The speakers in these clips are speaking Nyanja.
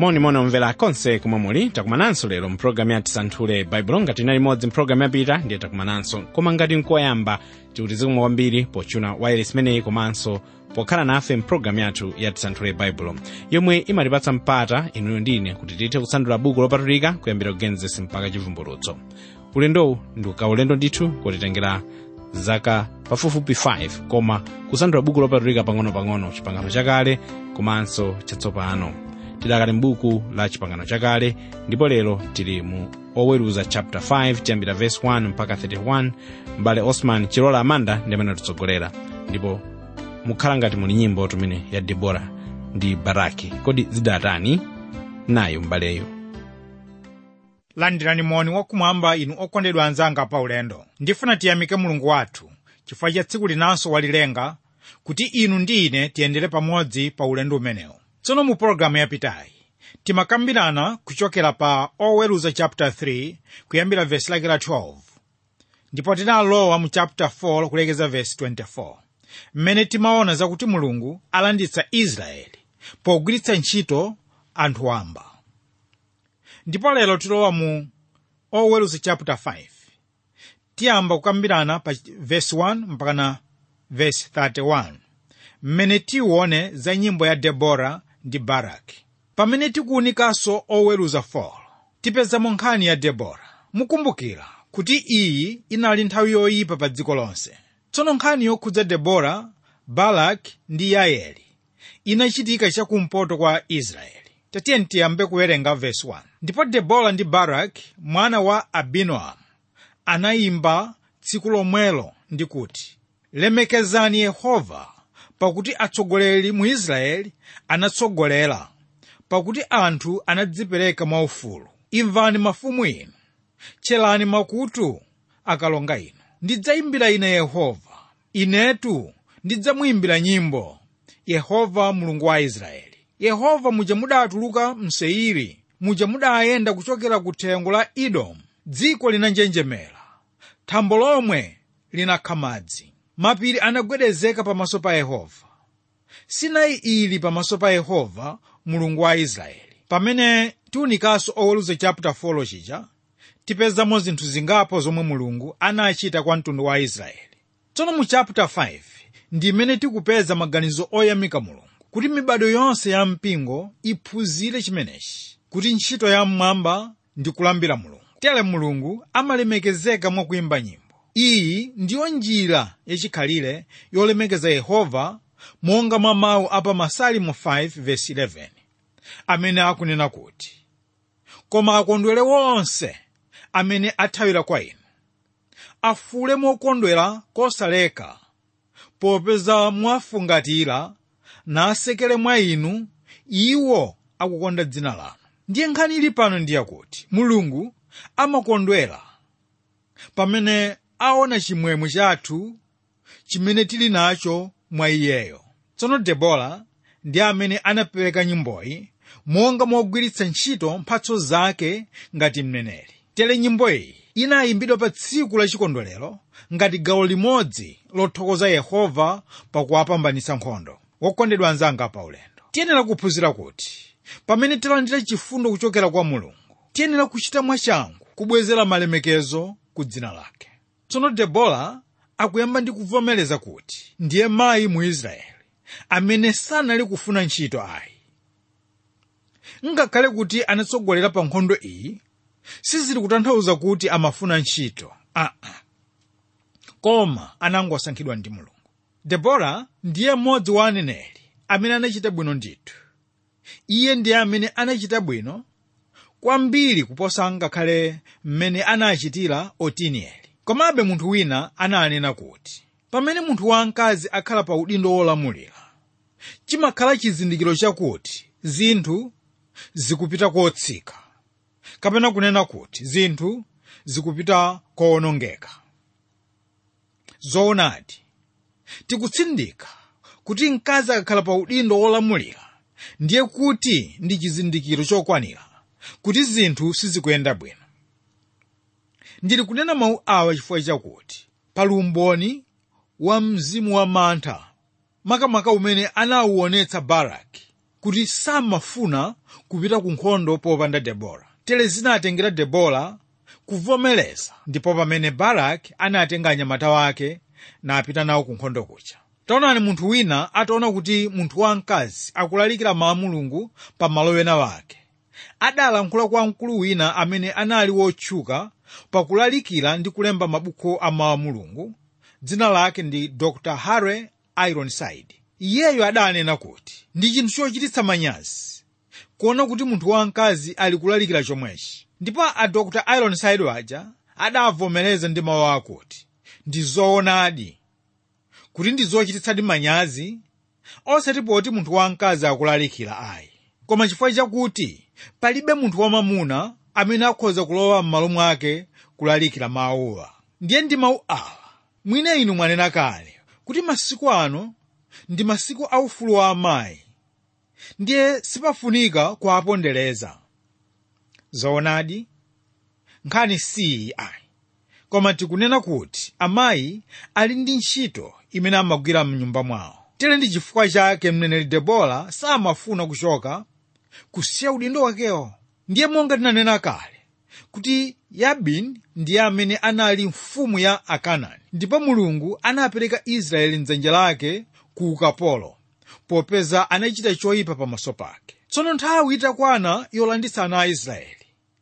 monimoni omvera konse komwe muli takumananso lero mpulogalamu ya tisanthule baibulo ngati inali imodzi mpulogalamu yapita ndiye takumananso koma ngati nkoyamba tikuti zikumwa kwambiri pochuna wailesi imeneyi komanso pokhala nafe mpulogalamu yathu ya tisanthule baibulo yomwe imatipatsa mpata inuyo ndine kuti tithe kusanthula buku lopatulika kuyambira kugenesis mpaka chivumbulutso ulendowu ndi ukaulendo ndithu kotitengera zaka pafupifupi 5 koma kusanthula buku lopatulika pang'ono-pang'ono chipangano chakale komanso chatsopano tidakali m'buku la chipangano chakale ndipo lero tili mu oweruza chapter 5 tiyambira verse 1 mpaka 31 m'bale osman chilola amanda ndi amene atitsogolera ndipo mukhala ngati muli nyimbo tumene ya debora ndi baraki kodi zidatani nayo m'baleyo landirani moni wakumwamba inu okondedwa anzanga pa ulendo ndifuna tiyamike mulungu wathu chifukwa cha tsiku linanso walilenga kuti inu ndi ine tiyendere pamodzi pa ulendo umenewu tsono mu pologalamu yapitayi timakambirana kuchokera pa oweruza chapter 3 kuyambira vesi lake la 12 ndipo tinalowa mu chapter 4 kulekeza vesi 24 mmene timaona zakuti mulungu alanditsa israeli pogwiritsa ntchito anthu wamba ndipo lero tilowa mu oweruza chapter 5 tiyamba kukambirana pa vesi 1 mpakana vesi 31 mmene tione za nyimbo ya debora ndi baraki pamene tikuwunikanso oweruza 4 tipezamo nkhani ya debora mukumbukira kuti iyi inali nthawi yoyipa pa dziko lonse tsono nkhani yokhudza debora baraki ndi yaeli inachitika chakumpoto kwa israeli tatiyeni tiyambe kuwerenga vesi 1 ndipo debora ndi baraki mwana wa abinoamu anayimba tsiku lomwelo ndi kuti lemekezani yehova pakuti atsogoleri mu israeli anatsogolera pakuti anthu anadzipereka mwaufulu imvani mafumu inu tcherani makutu akalonga inu ndidzayimbira ine yehova inetu ndidzamuyimbira nyimbo yehova mulungu wa israeli yehova muja mudatuluka mseiri muja mudayenda kuchokera ku thengo la edomu dziko linanjenjemera thambo lomwe linakha madzi mapiri anagwedezeka pamaso pa yehova sinai ili pamaso pa yehova mulungu wa israeli pamene tiwunikanso oweruza chapter 4 chija tipezamo zinthu zingapo zomwe mulungu anachita kwa mtundu wa israeli tsono mu chapter 5 ndi imene tikupeza maganizo oyamika mulungu kuti mibado yonse ya mpingo iphunzire chimenechi kuti ntchito ya mmwamba ndi kulambira mulungu tere mulungu amalemekezeka mwakuyimba nyimbo iyi ndiyo njira yachikhalire yolemekeza yehova monga mwa mawu apa masalimo 5:11 amene akunena kuti koma akondwere wonse amene athawira kwa inu afule mokondwera kosaleka popeza mwafungatira nasekere mwa inu iwo akukonda dzina lanu ndiye nkhani ili pano ndiyakuti mulungu amakondwera pamene aona chimwemwe chathu chimene tili nacho mwa iyeyo tsono debora ndi amene anapereka nyimboyi monga mogwiritsa ntchito mphatso zake ngati mneneri tere nyimbo iyi inayimbidwa pa tsiku la chikondwerero ngati gawo limodzi lothokoza yehova pakuwapambanitsa nkhondo wokondedwa anzanga pa ulendo tiyenera kuphunzira kuti pamene tilandira chifundo kuchokera kwa mulungu tiyenera kuchita mwachangu kubwezera malemekezo ku dzina lake tsono debora akuyamba ndi kuvomereza kuti ndiye mayi mu israeli amene sanali kufuna ntchito ayi ngakhale kuti anatsogolera pa nkhondo iyi sizili kutanthauza kuti amafuna ntchito aa uh -uh. koma anangosankhidwa ndi mulungu debora ndiye mmodzi wa aneneri amene anachita bwino ndithu iye ndiye amene anachita bwino kwambiri kuposa ngakhale mmene anachitira otinieli komabe munthu wina ananena kuti pamene munthu wamkazi akhala pa udindo wolamulira chimakhala chizindikiro chakuti zinthu zikupita kotsika kapena kunena kuti zinthu zikupita kowonongeka zoonadi tikutsindika kuti mkazi akakhala pa udindo wolamulira ndiye kuti ndi chizindikiro chokwanira kuti zinthu sizikuyenda bwino ndili kunena mawu awa chifukwa chakuti pali umboni wa mzimu wa mantha makamaka umene anawuonetsa baraki kuti samafuna kupita ku nkhondo popanda debora tere zinatengera debora kuvomereza ndipo pamene baraki anatenga anyamata wake napita nawo ku nkhondo kuja taonani munthu wina ataona kuti munthu wamkazi akulalikira mawu a mulungu pa malo ena wake adalankhula kwa mkulu wina amene anali wotchuka pakulalikira ndi kulemba mabuku a mawu a mulungu dzina lake ndi dr harry ironside iyeyo adanena kuti ndi chinthu chochititsa manyazi kuona kuti munthu wamkazi ali kulalikira chomwechi ndipo a dr ironside waja adavomereza ndi mawu akuti ndi zoonadi kuti ndi zochititsadi manyazi osati poti munthu wamkazi akulalikira ayi koma chifukwa chakuti palibe munthu wamamuna amene akhoza kulowa m'malo mwake kulalikira mawuwa ndiye ndi mawu awa mwina inu mwanena kale kuti masiku ano ndi masiku aufulu wa amayi ndiye sipafunika kuwapondereza zoonadi nkhani siyi ayi koma tikunena kuti amayi ali ndi ntchito imene amagwira mnyumba mwawo tere ndi chifukwa chake mneneri debora samafuna kuchoka kusiya udindo wakewo ndiye monga tinanena kale kuti yabini ndiye amene anali mfumu ya akanani ndipo mulungu anapereka israeli mdzanja lake ku ukapolo popeza anachita choyipa pamaso pake tsono nthawi itakwana yolanditsa ana a israeli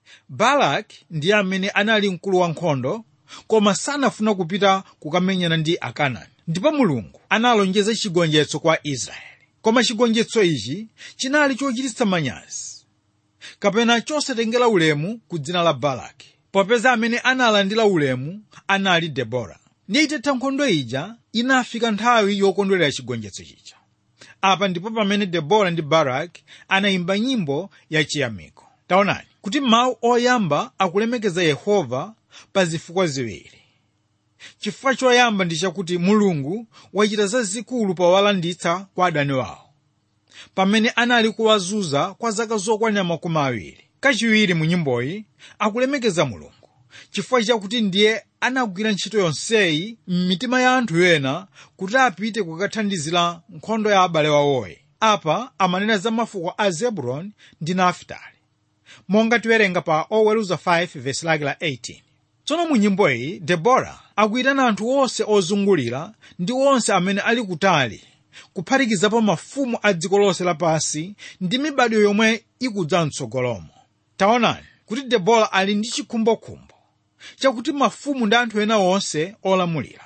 balaki ndiye amene anali mkulu wankhondo koma sanafuna kupita kukamenyana ndi akanani ndipo mulungu analonjeza chigonjetso kwa israeli koma chigonjetso ichi chinali chochititsa manyazi kapena chosatengera ulemu ku dzina la balaki popeza amene analandira ulemu anali debora ndiye itatha nkhondo ija inafika nthawi yokondwerera chigonjetso chija apa ndipo pamene debora ndi baraki anayimba nyimbo yachiyamiko taonani kuti mawu oyamba akulemekeza yehova pa zifukwa ziwiri chifukwa choyamba ndi chakuti mulungu wachita zazikulu powalanditsa kwa adani wawo pamene anali kuwazunza kwa zaka zokwanira makumi awiri kachiwiri mu nyimboyi akulemekeza mulungu chifukwa chakuti ndiye anagwira ntchito yonseyi m'mitima ya anthu ena kuti apite kukathandizira nkhondo ya abale wawoyi apa amanena za mafuko a zebuloni ndi nafutali monga tiwerenga pa oweruza 5 vesi lake la 18 tsono mu nyimbo iyi debora akuyitana anthu onse ozungulira ndi onse amene ali kutali kuphatikizapo mafumu a dziko lonse lapansi ndi mibado yomwe ikudza mtsogolomo taonani kuti debora ali ndi chikhumbokhumbo chakuti mafumu ndi anthu ena onse olamulira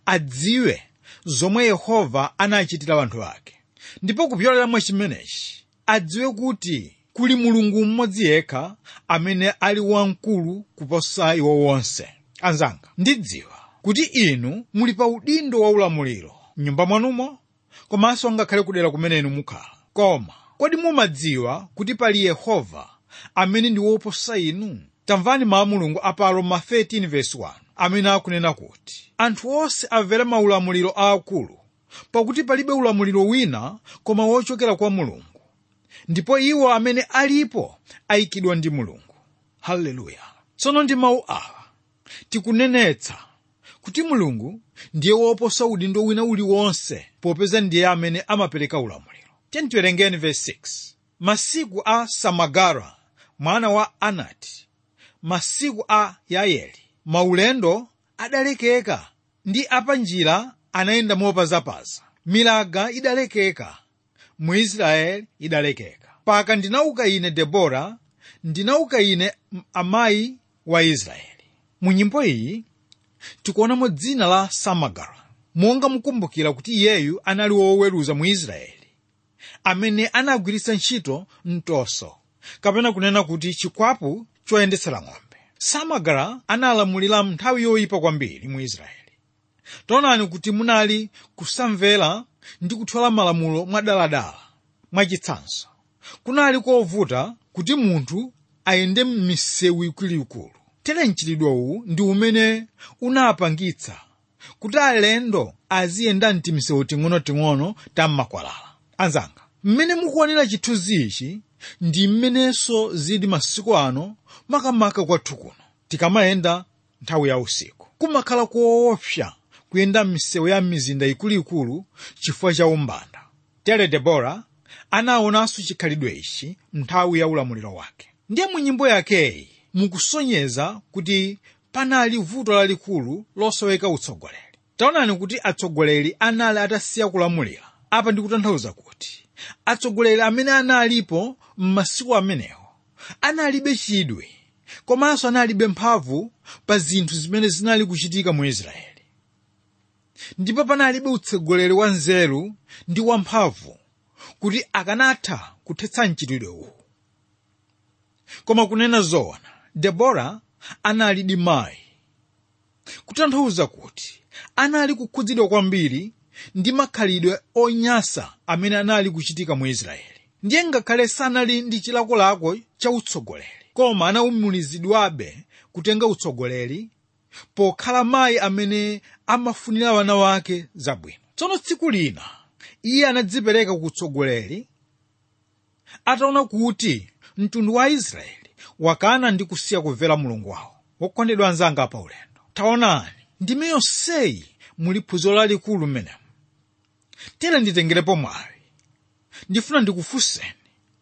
adziwe zomwe yehova anachitira anthu ake ndipo kupyolera mwa chimenechi adziwe kuti kuli mulungu mmodzi yekha amene ali wamkulu kuposa iwo wonse anzanga ndidziwa kuti inu muli pa udindo wa ulamuliro mnyumba mwanumo komanso ngakhale kudera kumene inu mukhala koma kodi mumadziwa kuti pali yehova amene ndi woposa inu tamvani mawu a mulungu apa roma 13:1 amene akunena kuti anthu onse amvera maulamuliro aakulu pakuti palibe ulamuliro wina koma wochokera kwa mulungu ndipo iwo amene alipo ayikidwa ndi mulungu haleluya tsono ndi mawu awa tikunenetsa kuti mulungu ndiye woposa udindo wina uliwonse popeza ndiye amene amapereka ulamuliro tiwerengeni verse 6 masiku a samagara mwana wa anati masiku a yaeli maulendo adalekeka ndi apanjira anayenda mopazapaza milaga idalekeka mu israeli idalekeka paka ndinauka ine debora ndinauka ine amayi wa israeli mu nyimbo iyi tikuonamo dzina la samagara monga mukumbukira kuti iyeyu anali woweruza mu israeli amene anagwiritsa ntchito mtoso kapena kunena kuti chikwapu choyendetsera ng'ombe samagara analamulira nthawi yoyipa kwambiri mu israeli taonani kuti munali kusamvera ndi kuthyola malamulo mwadaladala mwachitsanzo kunali kovuta kuti munthu ayende m'misewu ikuluikulu tere mchitidwe uwu ndi umene unapangitsa kuti alendo aziyenda mtimisewu ting'onoting'ono tammakwalala anzanga mmene mukuonera chithunzi ichi ndi mmenenso zili masiku ano makamaka kwathu kuno tikamayenda nthawi ya usiku kumakhala koopsa kuyenda m'misewu ya mizinda ikuluikulu chifukwa cha umbanda tere debora anaonanso chikhalidwe ichi nthawi ya ulamuliro wake ndiye mu nyimbo yakeyi mukusonyeza kuti panali vuto lalikulu losoweka utsogoleri taonani kuti atsogoleri anali atasiya kulamulira apa ndikutanthauza kuti atsogoleri amene analipo m'masiku amenewo analibe chidwi komanso analibe mphamvu pa zinthu zimene zinali kuchitika mu israeli ndipo panalibe utsogoleri wa nzeru ndi wamphamvu kuti akanatha kuthetsa mchitidwe uwu koma kunena zoona debora analidi mayi kutanthauza kuti anali kukhudzidwa kwambiri ndi makhalidwe onyansa amene anali kuchitika mu israeli ndiye ngakhale sanali ndi chilakolako cha utsogoleri koma anawumulizidwabe kutenga utsogoleri pokhala mayi amene amafunira wana wake zabwino tsono tsiku lina iye anadzipereka ku utsogoleri ataona kuti mtundu wa israeli wakana ndi kusiya kumvera mulungu wawo wokondedwa anzanga pa ulendo taonani ndime yonseyi muli phunziro lalikulu mmenemu tere nditengerepo mwayi ndifuna ndikufunseni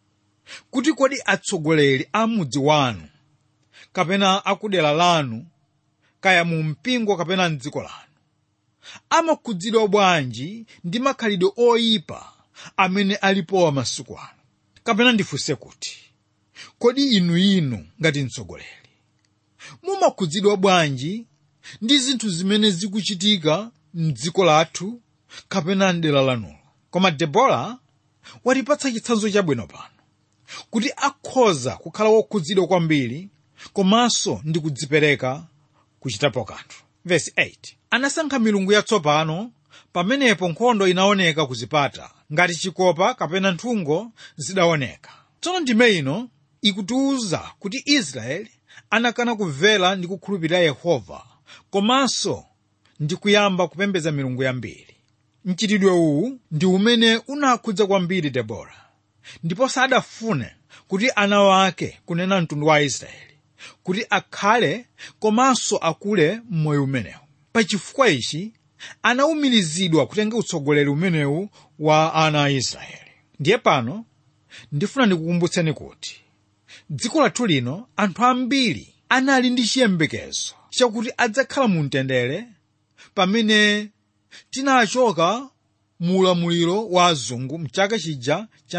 kuti kodi atsogoleri a mudzi wanu kapena akudera lanu kaya mu mpingo kapena mdziko lanu amakhudzidwa bwanji ndi makhalidwe oyipa amene alipowa masiku ano kapena ndifunse kuti kodi inu inu ngati mtsogoleri mumakhudzidwa bwanji ndi zinthu zimene zikuchitika mdziko lathu kapena mdera lanulo koma debora watipatsa chitsanzo chabwino pano kuti akhoza kukhala wokhudzidwa kwambiri komanso ndi kudzipereka kuchitapo kanthu vesi 8 anasankha milungu yatsopano pamenepo nkhondo inaoneka kuzipata ngati chikopa kapena nthungo zidaoneka tsono ndime ino ikutiwuza kuti israeli anakana kumvera ndi kukhulupirira yehova komanso ndi kuyamba kupembedza milungu yambiri mchitidwe uwu ndi umene unakhudza kwambiri debora ndipo sadafune kuti ana wake kunena mtundu wa israeli kuti akhale komanso akule m'moyo umenewu pachifukwa ichi anawumirizidwa kutenga utsogoleri umenewu wa ana a israeli ndiye pano ndifuna ndikukumbutseni kuti dziko lathu lino anthu ambiri anali ndi chiyembekezo chakuti adzakhala mu mtendere pamene tinachoka mu ulamuliro wa azungu mchaka chija cha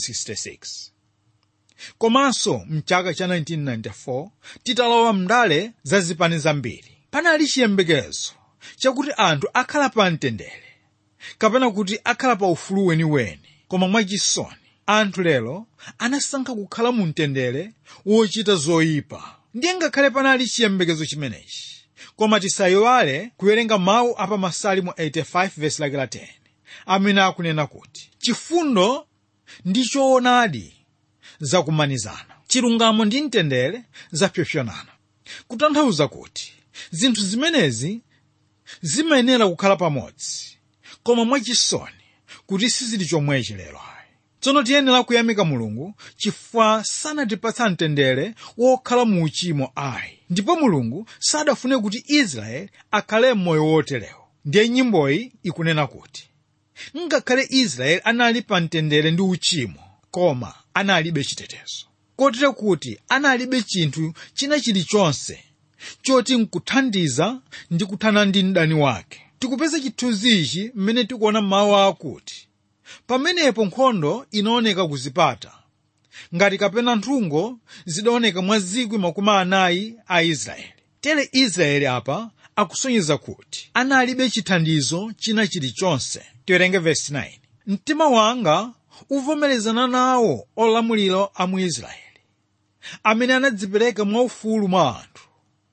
1966 komanso mchaka cha 1994 titalowa mndale za zipani zambiri panali chiyembekezo chakuti anthu akhala pa mtendere kapena kuti akhala pa ufulu weniweni koma mwachisoni anthu lero anasankha kukhala mu mtendere wochita zoyipa ndiye ngakhale panali chiyembekezo chimenechi koma tisayiwale kuwerenga mawu apa masalimo 85 vesi lake la 10 amene akunena kuti chifundo ndi choonadi zakumanizana chilungamo ndi mtendere zapyopyonana kutanthauza kuti zinthu zimenezi zimayenera kukhala pamodzi koma mwachisoni kuti sizili chomwechi lero ayi tsono tiyenera kuyamika mulungu chifukwa sanatipatsa mtendere wokhala mu uchimo ayi ndipo mulungu sadafune kuti israeli akhale m'moyo woterewo ndiye nyimboyi ikunena kuti ngakhale israeli anali pa mtendere ndi uchimo koma analibe chitetezo kotero kuti analibe chinthu china chilichonse choti nkuthandiza ndi kuthana ndi mdani wake tikupeza chithunzi ichi mmene tikuona mawu akuti pamenepo nkhondo inaoneka kuzipata ngati kapena nthungo zidaoneka mwa zikwi makumi anayi a israeli tere israeli apa akusonyeza kuti analibe chithandizo china chilichonse tiwerenge vesi 9 mtima wanga uvomerezana nawo olamulira a mu israeli amene anadzipereka mwaufulu mwa anthu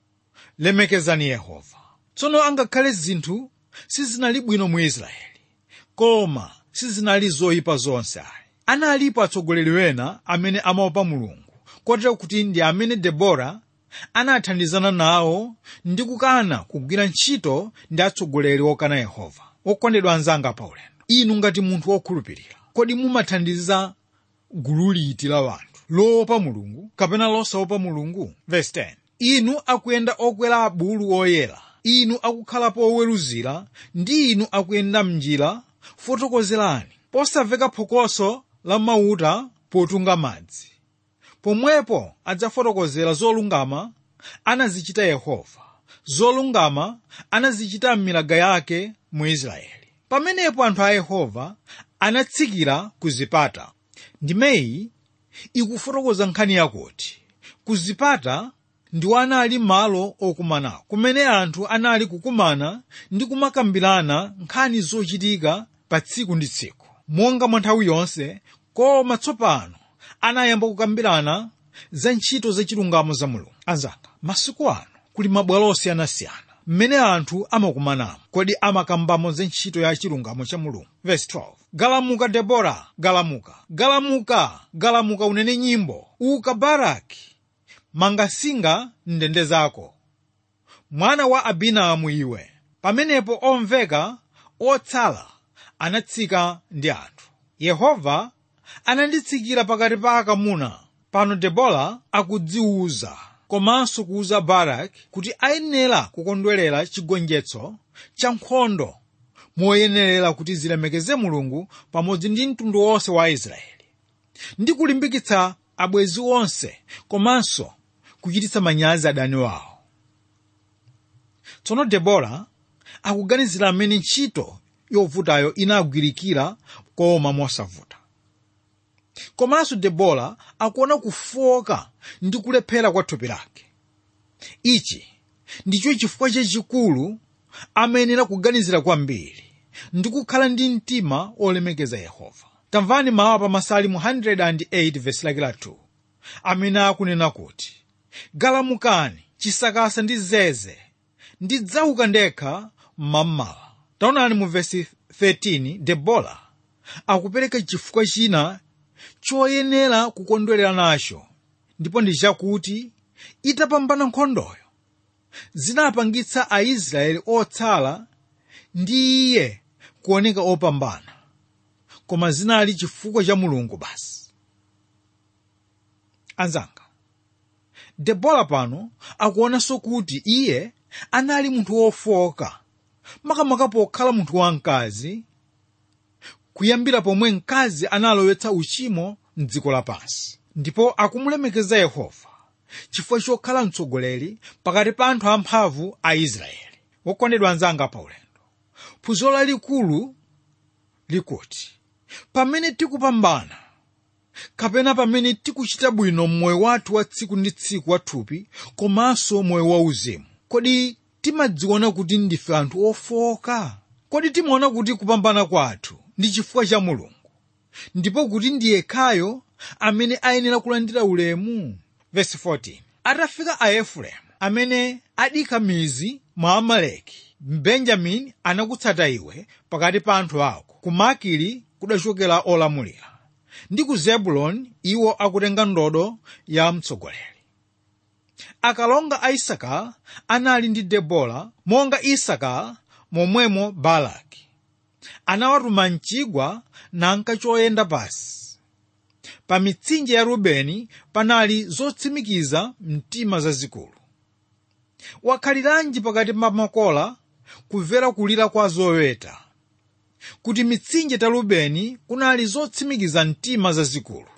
lemekezani yehova tsono angakhale zinthu sizinali bwino mu israeli koma sizinali zoyipa zonse ayi analipo atsogoleri wena amene amaopa mulungu kotero kuti ndi amene debora anathandizana nawo ndi kukana kugwira ntchito ndi atsogoleri okana yehova okondedwa anzanga pa ulendo inu ngati munthu wokhulupirira kodi mumathandiza gulu liti la wanthu loopa mulungu kapena losaopa mulungu Verse 10. inu akuyenda okwera abulu oyera inu akukhalapo oweruzira ndi inu akuyenda mnjira fotokozerani posamveka phokoso la mauta potunga madzi pomwepo adzafotokozera zolungama anazichita yehova zolungama anazichita m'milaga yake mu israeli pamenepo anthu a yehova anatsikira ku zipata ndimeyi ikufotokoza nkhani yakuti ku zipata ndiwo anali malo okumanako kumene anthu anali kukumana ndi kumakambirana nkhani zochitika pa tsiku ndi tsiku monga mwa nthawi yonse koma tsopano anayamba kukambirana za ntchito zachilungamo za mulungu anzanga masiku ano kuli mabwalo osiyanasiyana mmene anthu amakumanamo kodi amakambamo za ntchito ya chilungamo cha mulungu verse 12 galamuka debora galamuka galamuka galamuka unene nyimbo uka baraki mangasinga ndende zako mwana wa abinamu iwe pamenepo omveka otsala anatsika ndi anthu yehova ananditsikira pakati pa akamuna pano debora akudziwuza komanso kuwuza baraki kuti ayenera kukondwerera chigonjetso cha nkhondo moyenerera kuti zilemekeze mulungu pamodzi ndi mtundu wonse wa israeli ndi kulimbikitsa abwezi onse komanso kuchititsa manyazi adani wawo tsono debora akuganizira amene ntchito yovutayo inagwirikira koma mosavuta komanso debora akuona kufoka ndi kulephera kwa thupi lake ichi ndicho chifukwa chachikulu amayenera kuganizira kwambiri ndi kukhala ndi mtima olemekeza yehova tamvani mawu pa masalimu 108 vesi lake la 2 amene akunena kuti galamukani chisakasa ndi zeze ndidzauka ndekha mmamawa taonani mu vesi 13 debora akupereka chifukwa china choyenera kukondwerera nacho ndipo ndi chakuti itapambana nkhondoyo zinapangitsa aisraeli otsala ndi iye kuoneka opambana koma zinali chifukwa cha mulungu basi anzanga debora pano akuonanso kuti iye anali munthu wofoka makamaka pokhala munthu wamkazi kuyambira pomwe mkazi analowetsa uchimo mdziko lapansi ndipo akumulemekeza yehova chifukwa chokhala mtsogoleri pakati pa anthu amphamvu a israeli wokondedwa anzanga pa ulendo phunziro lalikulu likuti pamene tikupambana kapena pamene tikuchita bwino mmoyo wathu wa tsiku ndi tsiku wa thupi komanso moyo wauzimu kodi timadziona kuti ndife anthu ofoka kodi timaona kuti kupambana kwathu ndi chifukwa cha mulungu ndipo kuti ndi yekhayo amene ayenera kulandira ulemu Verse 14. atafika aefereimu amene adikha mizi mwa amaleki benjamini anakutsata iwe pakati pa anthu ako ku makiri kudachokera olamulira ndi ku zebuloni iwo akutenga ndodo ya mtsogoleri akalonga a isaka anali ndi debora monga isaka momwemo balaki anawatuma mchigwa nanka choyenda pasi pa mitsinje ya rubeni panali zotsimikiza mtima zazikulu wakhaliranji pakati pa makola kumvera kulira kwa zoweta kuti mitsinje ta rubeni kunali zotsimikiza mtima zazikulu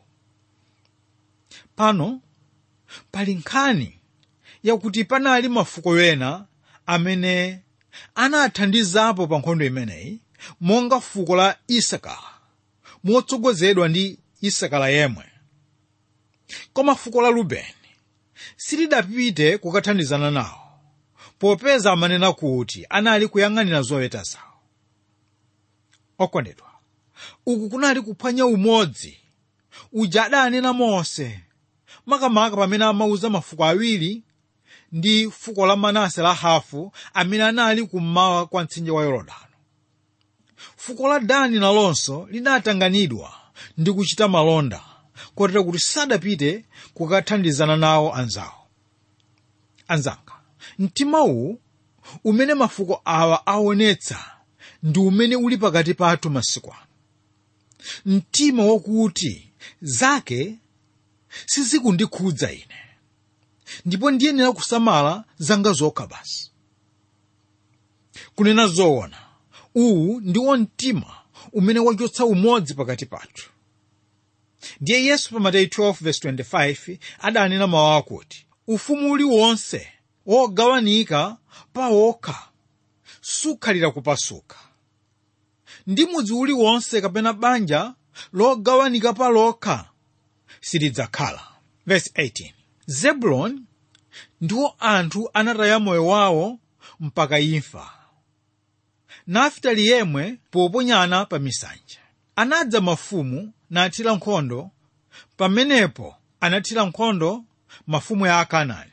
pano pali nkhani yakuti panali mafuko ena amene anathandizapo pa nkhondo imeneyi monga fuko la isakara motsogozedwa ndi isakara yemwe koma fuko la rubeni silidapite kukathandizana nawo popeza amanena kuti anali kuyang'anira zoweta zawo okondedwa uku kunali kuphwanya umodzi uja adanena mose makamaka pamene amauza mafuko awiri ndi fuko la manase la hafu amene anali kummawa kwa mtsinje wa yorodani fuko la dani nalonso linatanganidwa ndi kuchita malonda kotera kuti sadapite kukathandizana nawo anzawo anzanga mtima uwu umene mafuko awa aonetsa ndi umene uli pakati pathu masiku ano mtima wakuti zake sizikundikhudza ine ndipo ndiyenera kusamala zanga zokha basi kunena zoona uwu ndiwo mtima umene wachotsa umodzi pakati pathu ndiye yesu pa mateyu 12:25 adanena mawu akuti ufumu uliwonse wogawanika pa wokha sukhalira kupasuka ndi mudzi uliwonse kapena banja logawanika pa lokha silidzakhala verse 18 zebuloni ndiwo anthu anataya moyo wawo mpaka imfa nafitali yemwe poponyana pa misanja anadza mafumu nathira nkhondo pamenepo anathira nkhondo mafumu ya akanaani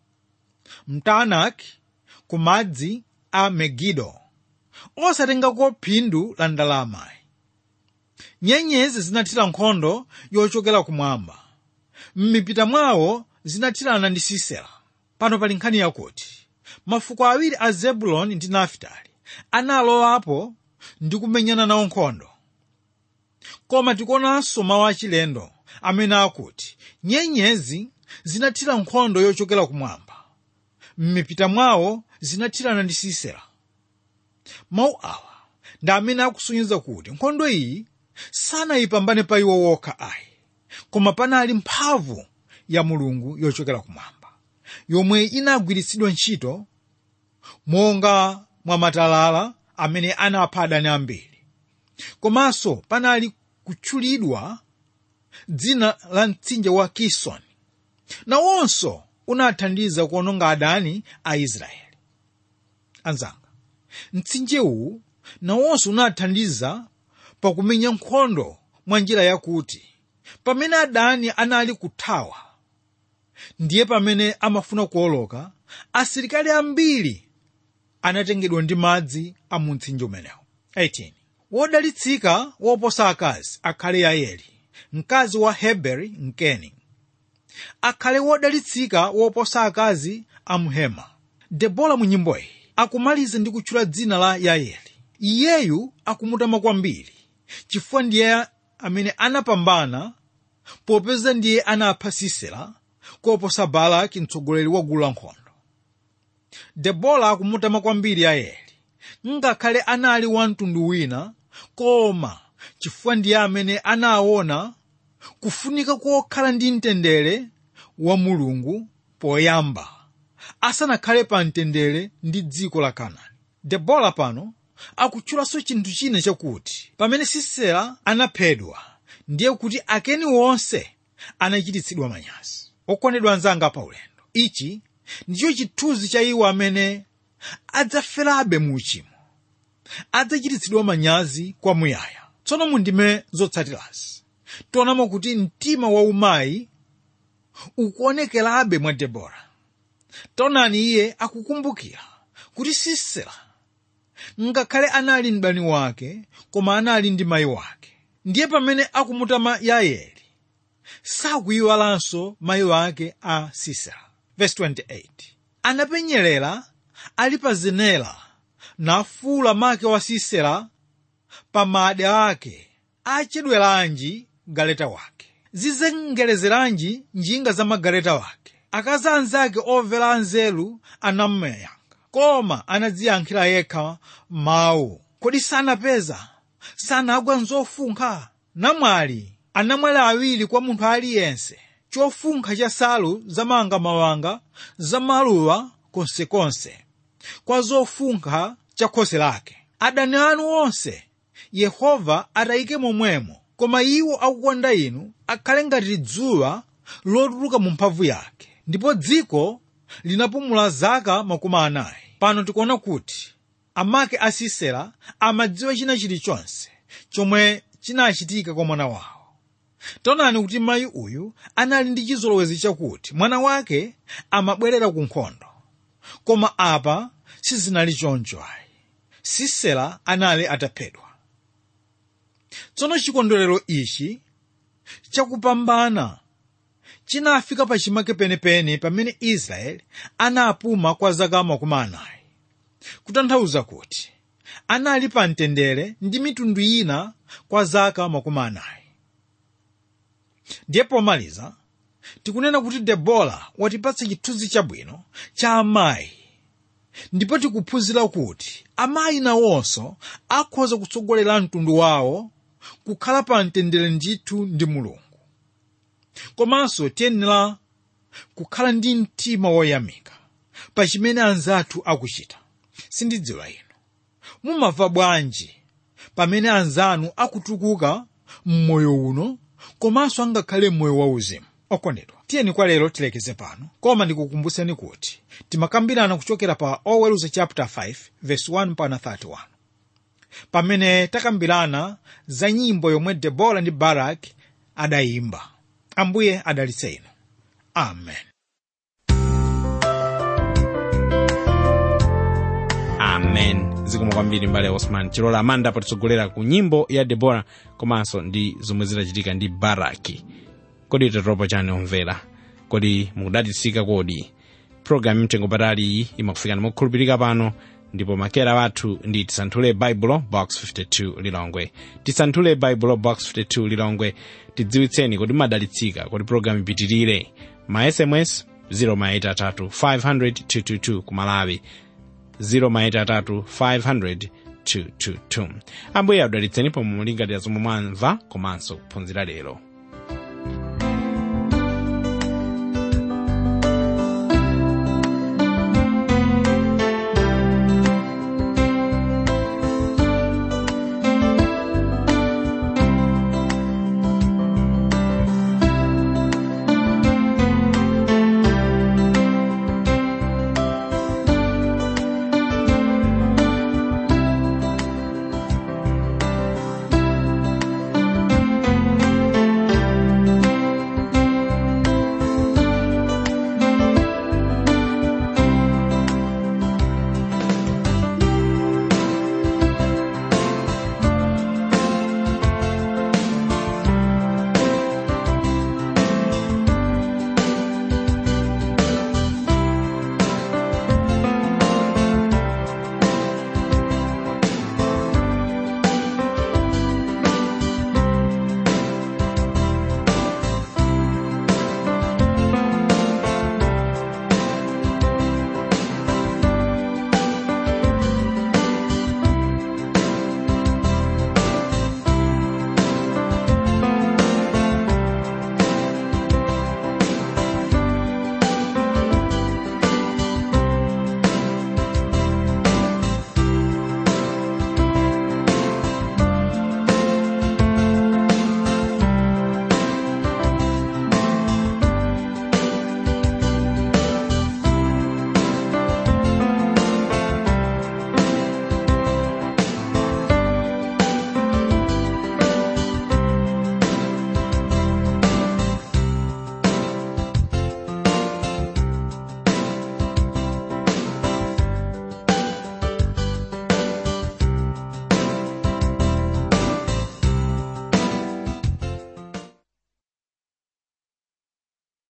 mtaanaki ku madzi a megido osatengako phindu la ndalamayi nyenyezi zinathira nkhondo yochokera kumwamba m'mipita mwawo zinathirana ndi sisera pano pali nkhani yakuti mafuko awiri a zebuloni ndi nafitali analowapo ndi kumenyana nawo nkhondo koma tikuonanso mawu achilendo amene akuti nyenyezi zinathira nkhondo yochokera kumwamba m'mipita mwawo zinathirana ndi sisera mawu awa ndi amene akusonyeza kuti nkhondo iyi sanayipambane pa iwo wokha ayi koma panali mphamvu ya mulungu yochokera kumwamba yomwe inagwiritsidwa ntchito monga mwa matalala amene anapha adani ambiri komanso panali kutchulidwa dzina la mtsinje wa kisoni nawonso unathandiza kuononga adani a israeli anzanga mtsinje uwu nawonso unathandiza pakumenya nkhondo mwa njira yakuti pamene adani anali kuthawa ndiye pamene amafuna kuoloka asilikali ambiri anatengedwa ndi madzi a mu mtsinje umenewu 18 wodalitsika woposa akazi akhale yaeli mkazi wa heberi mkeni akhale wodalitsika woposa akazi a mhema debola mu nyimboyi akumaliza ndi kutchula dzina la yaeli iyeyu akumutama kwambiri chifukwa ndiye amene anapambana popeza ndiye anapha sisera koposa balaki mtsogoleri wa gulu lankhondo debola akumutama kwambiri yaeli ngakhale anali wa mtundu wina koma chifukwa ndiye amene anaona kufunika kokhala ndi mtendere wa mulungu poyamba asanakhale pa mtendere ndi dziko la kanaani debola pano akutchulanso chinthu china chakuti pamene sisera anaphedwa ndiye kuti akeni wonse anachititsidwa manyazi okondedwa anzanga paulendo ichi ndicho chithunzi cha iwo amene adzaferabe mu uchimo adzachititsidwa manyazi kwamuyaya tsono mundime zotsatirazi tionamo kuti mtima wa umayi ukuonekerabe mwa debora taonani iye akukumbukira kuti sisera ngakhale anali mdani wake koma anali ndi mayi wake ndiye pamene akumutama yaeli sakuyiwalanso mayi wake a sisera verse 28 anapenyerera ali pa zenera nafuula make wa sisera pa made ake achedweranji galeta wake zizengerezeranji njinga za magaleta wake akazi anzake omvera anzeru anamyankha koma anadziyankhira yekha mawu kodi sanapeza sanagwa nzofunkha namwali anamwali awiri kwa munthu aliyense chofunkha cha salu zamangamawanga za maluwa konsekonse kwa zofunkha cha khosi lake adani anu onse yehova atayike momwemo koma iwo akukonda inu akhale ngati dzuwa lotuluka mu mphamvu yake ndipo dziko linapumula zaka makumi anayi pano tikuona kuti amake a sisera amadziwa china chilichonse chomwe chinachitika kwa mwana wawo taonani kuti mayi uyu anali ndi chizolowezi chakuti mwana wake amabwerera ku nkhondo koma apa sizinali choncho ayi sisera anali ataphedwa tsono chikondwerero ichi chakupambana chinafika pachimake penepene pamene israeli anapuma kwa zaka makumi anayi kutanthauza kuti anali pa mtendere ndi mitundu ina kwa zaka makumi anayi ndiye pomaliza tikunena kuti debola watipatsa chithunzi chabwino cha amayi ndipo tikuphunzira kuti amayi nawonso akhoza kutsogolera mtundu wawo kukhala pa mtendere ndithu ndi mulungu komanso tiyenera kukhala ndi mtima woyamika pa chimene anzathu akuchita sindidziwa inu mumamva bwanji pamene anzanu akutukuka m'moyo uno komanso angakhale m'moyo wauzimu okondedwa tiyeni kwa lero tilekeze pano koma ndikukumbuseni kuti timakambirana kuchokera pa oweruza chapter 5 verse 1 mpaka 31 pamene takambirana za nyimbo yomwe debora ndi baraki adayimba ambuye adalitse inu amen amen zikomo kwambiri mbale osman chilola amanda patitsogolera ku nyimbo ya debora komanso ndi zomwe zidachitika ndi baraki kodi tatopa chani omvera kodi mukudalitsika kodi programu mtengo patali iyi imakufikani mokhulupirika pano ndipo makera wathu ndi tisanthule baibulo box 52 lilongwe tisanthule baibulo box 52 lilongwe tidziwitseni kodi madalitsika kodi programu ipitirire ma sms 0 500 ku malawi 0 500 ambuye adalitseni pomwe mulingalira zomwe mwamva komanso kuphunzira lero